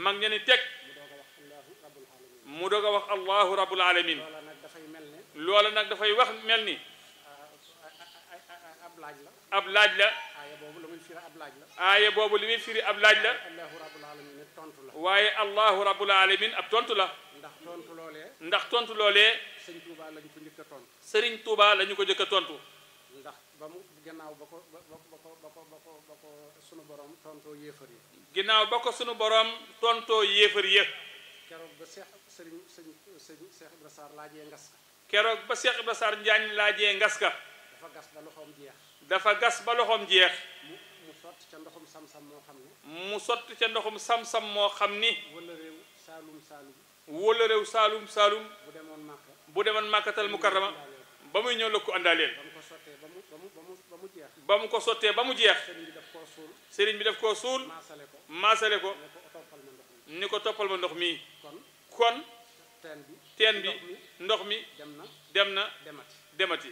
mag ña ni teg mu doog a wax allahu rabbul alamin mu doog a wax allahu rabbul alamin loola nag dafay mel ne loola nag dafay wax mel ni ab laaj la ab laaj la aaya boobu la muy firi ab laaj la aaya boobu li muy firi ab laaj la allahu rabbul alamin ne tontu la waaye allahu rabbul alamin ab tontu la ndax tontu loolee ndax tontu loolee sëñ Tuubaa lañ ko njëkk a tontu sëriñ Tuuba la ñu ko jëkk a tontu ndax ba mu gannaaw ba ko ba ba ba ko ba ko ba ko ba ko sunu borom tontoo yéefar yi ginnaaw ba ko sunu borom tontoo yéefar yëpp keroog ba seex sëriñ sëñ sëñ Seex Ibra Sarr laajee ngas ka keroog ba Cheikh Ibra Sarr Njaañ laajee ngas ka dafa gas ba loxoom jeex dafa gas ba loxoom jeex mu mu sotti ca ndoxum sam-sam moo xam ne mu sotti ca ndoxum sam-sam moo xam ni wala réew saalum saalum wóola réew saalum saalum bu demoon màkka bu demoon màkkatal mukarrama ba muy ñëw la ko àndaaleel ba mu ko sottee ba mu ba mu ba mu ba mu jeex ba mu ko sottee ba mu jeex sëriñ bi daf koo suul sëriñ bi daf koo suul maasale ko maasale ko ne ko toppal ma ndox mi ni ko toppal ma ndox mii kon kon teen bi teen bi ndox mi ndox mi dem na dem na demati demati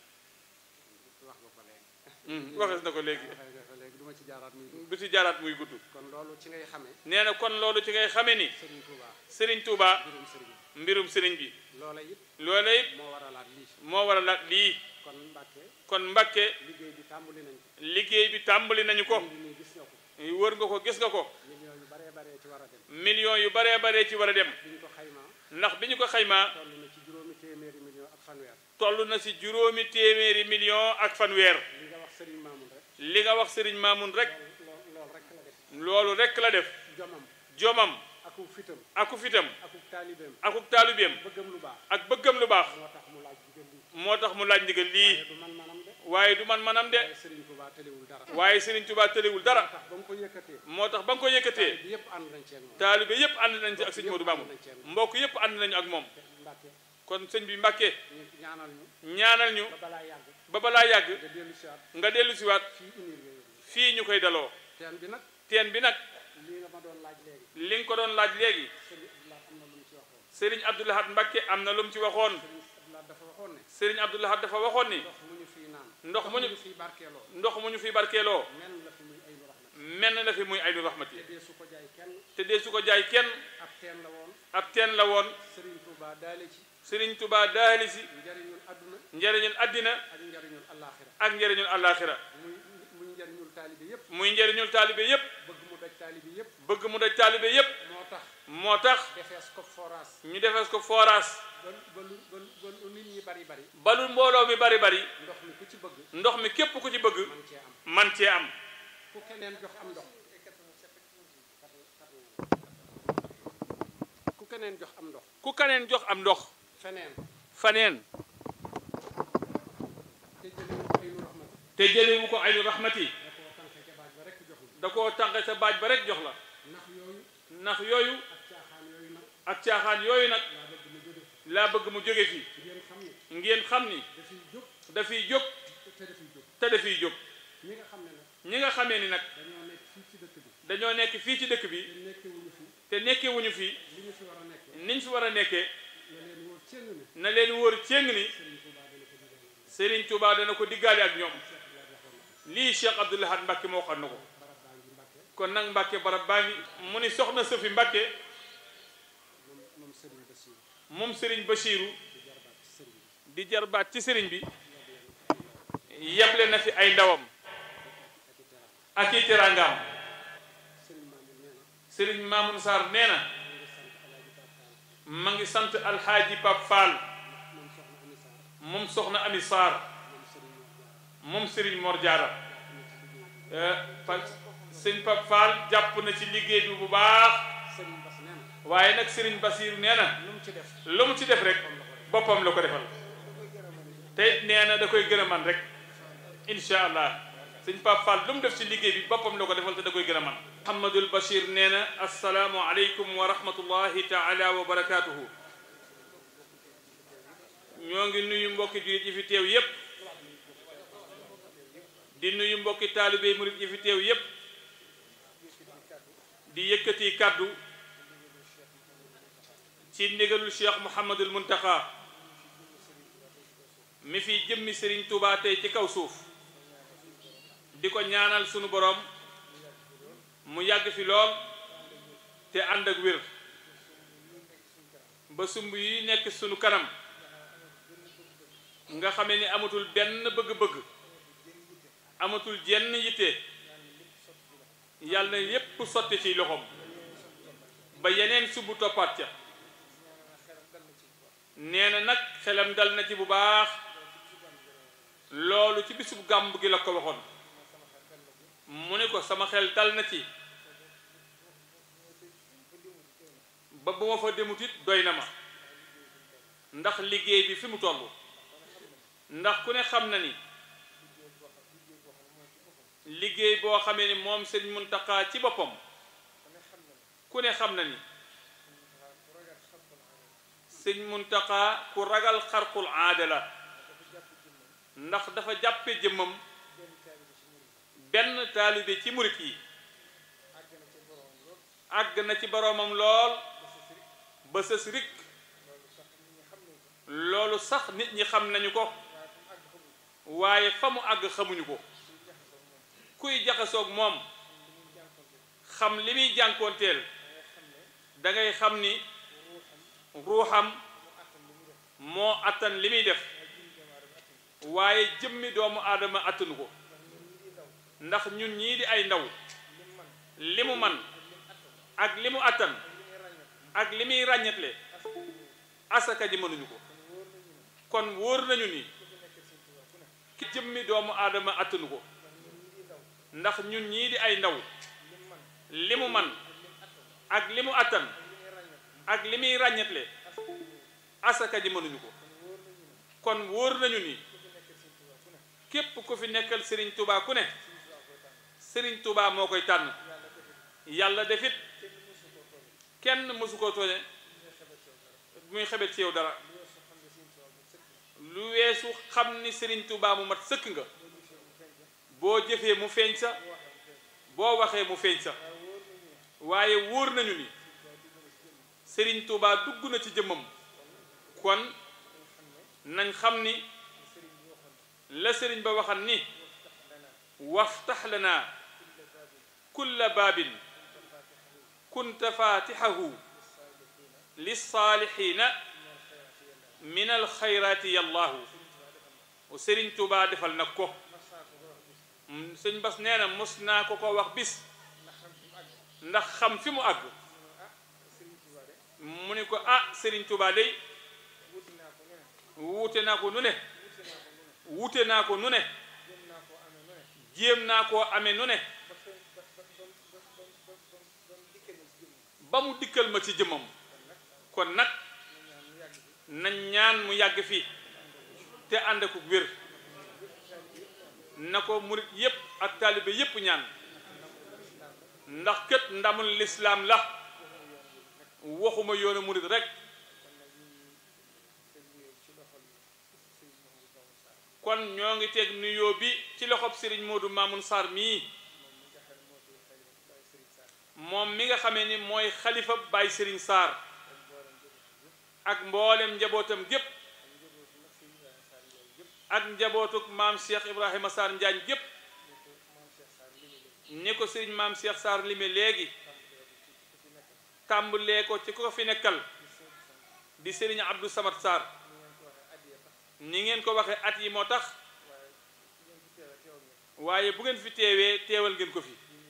wax nga ko léegi Hmm, waxees na ko léegi waxee nga ko léegi du ma ci jaaraat muy gudd du ci jaaraat muy gudd kon loolu ci ngay xamee nee na kon loolu ci ngay xamee ni sëriñ Touba sëriñ Touba mbirum sëriñ bi mbirum sëriñ bi loola it loola it moo waralaat lii moo war a laat lii kon Mbàkke kon Mbàkke liggéey bi tàmbali nañ ko liggéey bi tàmbali nañu ko ngi nii gis nga ko wër nga ko gis nga ko millions yu baree baree ci war a dem millions yu baree baree ci war a dem bi ñu ko xaymaa ndax bi ñu ko xaymaa toll na ci juróomi téeméeri millions ak fanweer toll na si juróomi téeméeri million ak fanweer li nga wax sëriñ Mamoun rek li nga wax sëriñ Maamun rek lool lool rek la def loolu rek la def jomam jomam aku fitam aku fitam aku taalibeem akuk taalibeem bëggam lu baax ak bëggam lu baax moo tax mu laaj digal lii moo tax mu laaj ndigal lii waaye du man manam de waaye du man manam de waaye sëriñ Touba tëliwul dara waaye sëriñ Tuubaa tëliwul moo dara tax ba mu ko yëkkatee moo tax ba nga ko yëkkatee bi yëpp ànd nañ ci ak moom taalibe yépp ànd nañ ci ak sëñ Modou Mamoun mbokk yépp ànd nañu ak moom Mbàkke kon sëñ bi Mbàkke ñu ñaanal ñu ñaanal ñu ba balaa yàgg ba balaa yàgg nga dellu si waat nga dellu siwaat fii unir yooyu fii ñu koy daloo teen bi nag teen bi nag lii nga ma doon laaj léegi li nga ko doon laaj léegi sëriñ Abdoulaye am na lu mu ci waxoon sëriñ Abdou Lahad Mbàkke am na lu mu ci waxoon sëriñ Abdoulaye dafa waxoon ne sëriñ Abdou Lahad dafa waxoon ni ndox mu ñu fii naan ndox mu ñu ñu fii barkeeloo ndox mu ñu fi barkeeloo men la fi muy ay lu raxmat menn la fi muy aynu rahmati te dee su ko jaay kenn te dee su ko jaay kenn ab teen la woon ab teen la woon sëriñ Touba daale ci sëriñ Tuubaa daali si njariñul adduna njëriñul àddina ak njariñul allaaxira ak njëriñul àllaaxira muy muy njariñul taalibe yépp muy njëriñul taalibe yépp bëgg mu daj taalibe yépp bëgg mu daj taalibe yépp moo tax moo tax defees ko foraas ñu defees ko forage ba ba lu ba lu ba lu nit ñi bari bari balul mbooloo mi bari bari ndox mi ku ci bëgg ndox mi képp ku ci bëgg man cee am man cee am ku keneen jox am ndox ku keneen jox am ndox ku kaneen jox am ndox feneen faneen te jëlee te jëlewu ko ay lu raxmat ko aynu rahmati da koo tànke ca baaj ba rekk da koo tànqe sa baaj ba rek joxul jox la ndax yooyu ndax yooyu ak caaxaan yooyu nag ak caaxaan yooyu nag laa bëgg mu jóge fi laa bëgg mu jóge fi ngeen xam ne ngeen xam ni dafiy jóg dafiy jóg te dafiy jóg te dafiy jóg ñi nga xam ne nag ñi nga xamee ni nag dañoo nekk fii ci dëkk bi dañoo nekk fii ci dëkk bi te nekkewuñu fi te nekkewuñu fi li ñu fi war a nekkee niñ fi war a nekkee na leen wóor cëng ne na leen wóor céng ni Sëriñ Tuubaa dana ko digal Serigne Touba dana ko diggaale ak ñoom lii Cheikh Abdou Lahad Mbacke moo xam na ko barab baa ngi Mbàkke kon nag Mbacke barab baa ngi mu ni soxna Safi Mbacke moom moom Sëriñ Basiiru moom Serigne Bachirou di jarbaat ci sëriñ bi di jarbaat ci Serigne bi yeble na fi ay ndawam ak i teraanga ak i teraangaam Sëriñ Mamoun nee na Serigne Mamoun Sarr nee na mu ngi sant Alaaji ma ngi sant Alxaaji Pape Fall Pap Fall moom soxna Ami Sarr moom soxna Ami Sarr moom Sëriñ moom Serigne Mor Mor Jaara Diarra am na ci liggéey pa sëñ Pap Fall jàpp na ci liggéey bi bu baax Sëriñ Bas nee na waaye nag Serigne Basiir nee na lu mu ci def lu mu ci def rek boppam la ko defal te nee na da koy gën a man rek incha allah sëñ Pape Fall lu mu def ci liggéey bi boppam la ko defal te da koy gën a man Mouhamadul Bachir nee na asalaamu aleykum wa rahmatullahi taala wa barakaatuhu ñoo ngi nuyu mbokki jullit yi fi teew yépp di nuyu mbokki taalibe murit yi fi teew yépp di yëkkati kàddu ci ndigalul cheikh Mouhamadul Muntaxa mi fi jëmmi Serigne Touba tey ci kaw suuf di ko ñaanal sunu borom mu yàgg fi lool te ànd ak wér ba sumb yi nekk sunu kanam nga xamee ni amatul benn bëgg-bëgg amatul jenn yitte yàlla na yépp sotti ci loxoom ba yeneen sumb toppaat ca nee na nag xelam dal na ci bu baax loolu ci bisub gàmb gi la ko waxoon mu ne ko sama xel dal na ci ba bu ma fa demut it doy na ma ndax liggéey bi fi mu toll ndax ku ne xam na ni liggéey boo xamee ni moom sëñ Muntaxa ci boppam ku ne xam na ni sëñ Muntaxa ku ragal xarqul aada la ndax dafa jàppe jëmmam benn taalibe ci murit yi àgg na ci boroomam lool ba sës rik loolu sax nit ñi xam nañu ko waaye fa mu àgg xamuñu ko kuy jaxasoog moom xam li muy jànkoonteel dangay xam ni ruuxam moo attan li muy def waaye jëmmi doomu aadama attanu ko ndax ñun ñii di ay ndaw li mu man ak li mu attan ak li muy ràññetle asaka ji mënuñu ko kon wóor nañu ni ki jëmmi doomu aadama attanu ko ndax ñun ñii di ay ndaw li mu man ak li mu attan ak li muy ràññetle asaka ji mënuñu ko kon wóor nañu ni képp ku fi nekkal Serigne Touba ku ne Serigne Touba moo koy tànn yàlla defit kenn mësu koo tooñe muy xebet ci yow dara lu weesu xam ni Serigne Touba mu mat sëkk nga boo jëfee mu feeñ sa boo waxee mu feeñ sa waaye wóor nañu ni Serigne Touba dugg na ci jëmmam kon nañ xam ni la sëriñ ba waxan ni waftax lana kulla baabin kunta fatixahu lissaalixiina min alxayraati yallaahu sëriñ Tuubaa defal nag ko sëñ Bas nee na mos naa ko ko wax bis ndax xam fi mu àgg mu ni ko ah sëriñ Tuubaa day wuute naa ko nu ne wuute naa ko nu ne jéem naa koo amee nu ne ba mu dikkal ma ci jëmmam kon nag nañ ñaan mu yàgg fii te ànd ak wér na ko murit yépp ak taalibe yépp ñaan ndax kët ndamul lislaam la waxuma yoonu murit rek kon ñoo ngi teg nuyoo bi ci loxob Serigne Modou Mamoun Sarr mii moom mi nga xamee ni mooy xalifa Baye Serigne Sarr ak mboolem njabootam gépp ak njabootuk maam Cheikh Ibrahima Sarr Njaañ gépp ni ko Serigne maam Cheikh Sarr lime léegi tàmbalee ko ci ko fi nekkal di Serigne Abdou Samad Sarr ni ngeen ko waxee at yi moo tax waaye bu ngeen fi teewee teewal ngeen ko fi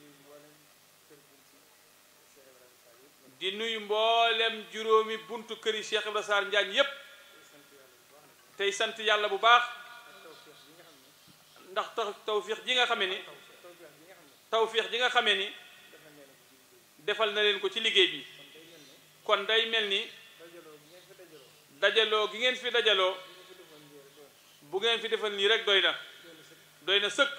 di nuyu mboolem juróomi buntu këri Cheikh Ibrahima Sarr Njaañ yépp tey sant yàlla bu baax ndax tax tawfiix ji nga xamee ni tawfiix ji nga xamee ni defal na leen ko ci liggéey bi kon day mel ni dajaloo gi ngeen fi dajaloo bu ngeen fi defal nii rek doy na doy na sëkk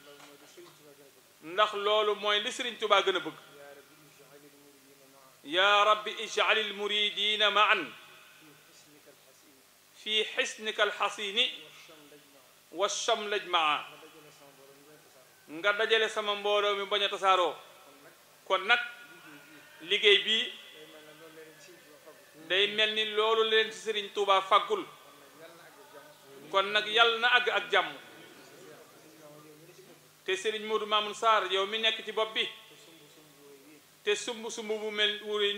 ndax loolu mooy li Sëriñ Tubaa gën a bëgg yaa rabbi ij'alil muridina ma'an fi xisnika alxasini wa shamlaj maa nga dajale sama mbooloo mi bañ a tasaaroo kon nag liggéey bii day mel ni loolu leen ci Sëriñ Tuubaa fàggul kon nag yàlla na àgg ak jàmm te Serigne Modou Mamoun Sarr yow mi nekk ci bopp bi te sumb sumb bu mel wuri